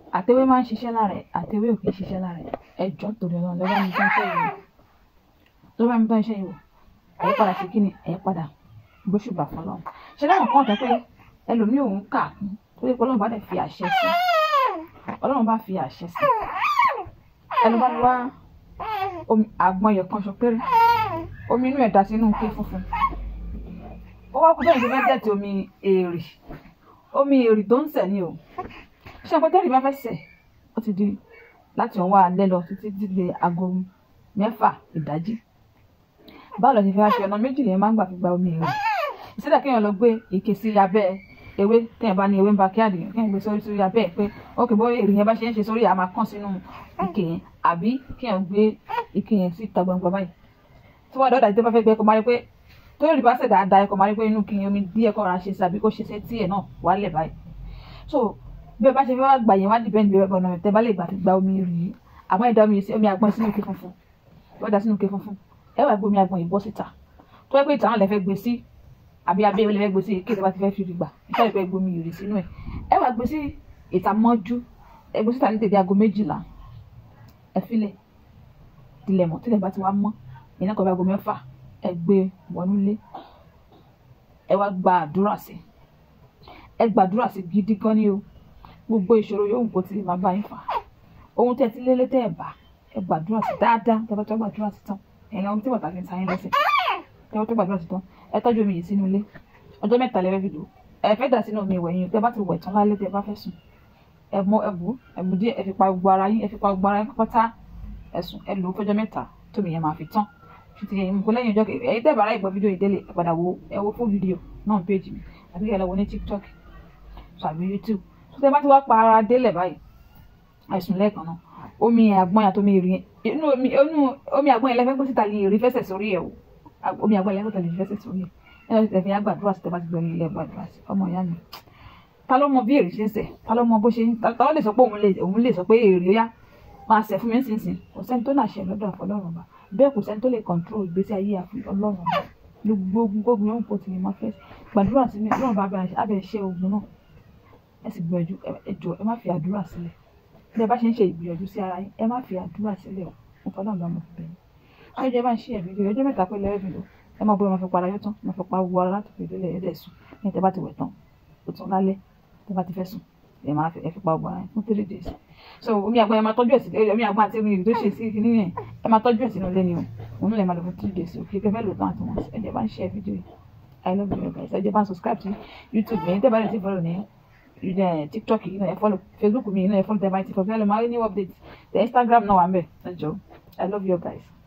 àtẹwé máa ń ṣiṣẹ́ lára ẹ̀ àtẹwé ò kì í ṣiṣẹ́ lára ẹ̀ ẹjọ́ torí ọlọ́run lọ́wọ́ mi tó ń ṣe ìwò lọ́wọ́ mi tó ń ṣe ìwò ẹ̀yẹ́ padà sí kíni ẹ̀yẹ́ padà gbóṣùbà fún ọlọ́run ṣe láwọn kan tẹ́ pé ẹlòmíì òun kà kún tó yẹ pé ọlọ́run bá dẹ̀ fi àṣẹ sí ọlọ́run bá fi àṣẹ sí ẹlòmíì bá wá omi àgbọn yẹn kan ṣo péré omi inú ẹ̀ dà sínú ké funfun ó wá kú bẹ́ẹ̀ ṣe fẹ́ dẹ̀tì omi èrì omi èrì tó ń sẹ̀ ni o ṣé ọ̀pẹ tẹ́lẹ̀ bá fẹ́ sẹ̀ ó ti di láti ọwọ́ alẹ́ lọ títí dídé aago mẹ́fà ìdájí báwo lọ ṣe fẹ́ aṣọ ọ̀nà méjì lèyàn máa ń gbà fi gba omi èrì ìṣẹ́dá kéèyàn lọ gbé ike sí abẹ́ ewé téèyàn bá ní ewé ń ba kí àdìyàn kéèyàn gbé sórí sórí abẹ́ ẹ̀ pé ókè bó èrì yẹn bá ṣe ń ṣe sórí àmà kàn sínú ike yẹn àbí kéèyàn gbé ike yẹn sí ìta gbangba báyìí tí wọ́n dọ́dà tí wọ́n fẹ́ gbé ẹ̀kọ́ máa rí pé tó rí bá ṣẹ̀dá da ẹ̀kọ́ máa rí pé inú kí omi díẹ̀ kọ́ ra ṣe sí àbí kó ṣe sí ẹ̀ náà wálẹ̀ báyìí so bí ẹ bá ṣe fẹ́ wá gbà yẹn wá dìbẹ́ǹdì bí ẹ bọ̀ náà tẹ bá lè gbà fi gba omi rì í àmọ́ ẹ̀dá omi sí omi àgbọn sínú ike funfun wọ́n dà sínú ike funfun ẹ wá gbé omi àgbọn yìí bọ́ síta tó yẹ pé ìtàn lẹ fẹ́ gbé sí àbí abẹ́ ìwé lẹ fẹ́ gbé sí kí ìjọba ti fẹ́ fi rí gbà ìṣe ìfẹ́ gbé omi rì sínú ẹ̀ ẹ wá gbé sí ìta mọ́jú ẹ gbé síta ní tètè aago méjìlá ẹ filẹ̀ tilẹ̀ mọ́ tilẹ̀ bá ti wá mọ́ ìyẹn kọ́ bí aago mẹ́fà ẹ gbé wọnú ilé ẹ wá gba àdúrà sí ẹ gbàdúrà sí gidi gan ni o gbogbo ìṣòro yòówù kó tilẹ̀ máa bá yín fà ohun tẹ́ ti lélẹ́ tẹ́ ẹ̀ bá ẹ gbàdúrà sí dáadáa tẹ́ bá tó gbàdúrà sí tán ẹ̀yin ohun tí bàtà fi ń ta yín lẹ́sẹ̀ tẹ́ bá tó gbàdúrà sí tán ẹ tọ́jú omi yìí sínú ilé ọjọ́ mẹ́ta lẹ́fẹ́ fi lò ẹ fẹ́ dà sínú omi ìwẹ̀ yín tẹ́ bá ti wẹ̀ tán lálẹ́ tẹ́ bá fẹ́ sùn ẹ mọ ẹ bù ẹ bù díẹ̀ ẹ fi pa gbogbo ara yín ẹ fi pa gbogbo ara yín pátá ẹ sùn ẹ lò ó fọjọ́ mẹ́ta tómi yẹn máa fi tán fi yẹn mú kó lẹ́yìn ọjọ́ kejì ẹ̀yin tẹ́ bàrà ìgbọ́ fídíò yìí délé ẹ padà wo ẹ wo fún fídíò náà péjì mi àbí ẹ lọ wo ní tiktok tàbí youtube tó tẹ́ bá ti wá pa ara délẹ̀ báyìí àìsùn lẹ́ẹ̀kan náà omi àgbọn yàtọ̀ omi ìrìn inú omi inú omi àgbọn yẹn lẹ́fẹ́ gbé síta lè rí fẹsẹ̀ sórí ẹ̀ o omi àgbọn yẹn lẹ́fẹ́ lè rí fẹsẹ̀ sórí ẹ̀ ẹ̀ ẹ̀ tẹ̀fẹ̀ yà gbàdúrà sí tẹ́ bá ti gbẹ̀rẹ̀ ilé gbàdúrà sí ọmọ ìyá mi ta ló mọ bí èrè ṣe ń sẹ̀ ta ló mọ bó ṣe ń ta ló lè sọ pé òun lè òun lè sọ pé èrè ó yá máa sẹ̀ fún mi nísinsìnyí kò sẹ́ni tó láṣẹ lọ́dọ̀ àfọlọ́run ọba bẹ́ẹ̀ kò sẹ́ni tó lè control ìgbésí ayé àfi ọlọ́run ọba gbogbo gbogbo yóò kó tìyẹn máa fẹ́ gbàdúrà sí mi ọlọ́run bá abẹ́ ṣe ogun náà ẹ sì gbìyànjú ẹ jọ ẹ má fi àdúrà sílẹ̀ bí ẹ bá ṣe ń ṣe ìgbìyànjú sí ara yín ẹ má fi àdúrà sílẹ̀ o mo fọlọ́run bá mo fi bẹ̀yìn ayọ̀jẹ̀ bá ń ṣe ẹ̀mí ọjọ́ mẹ́ta pé lẹ́rẹ́ fi lò ẹ má bóyá máa fi para yóò tán máa fi pa gbogbo ara láti fi ìdílé ẹ̀ẹ́dẹ̀ sùn ní ẹ̀ tẹ́ bá ti wẹ̀ tán ó tún lálẹ́ tẹ́ bá ti fẹ́ sùn ẹ máa fi ẹ fi pa gbogbo ara yín fún three days so omi àgbọn ẹ máa tọ́jú ẹ̀ sí omi àgbọn àti omi tó ṣe sí kíní yẹn ẹ máa tọ́jú ẹ̀ sínú ilé ni o òun lè máa lò fún three days o kí ẹ fẹ́ lò tán àti wọn ẹ̀jẹ̀ bá ń ṣe fídíò yìí i love you guys ẹ̀jẹ̀ bá ń subscribe sí youtube mi tẹ́ bá lè ti follow ní tiktok yìí náà ẹ follow facebook mi yìí náà ẹ follow tẹ́ bá ti follow ẹ lè máa rí new updates the instagram náà wà ń bẹ̀ ẹ jọ i love you guys.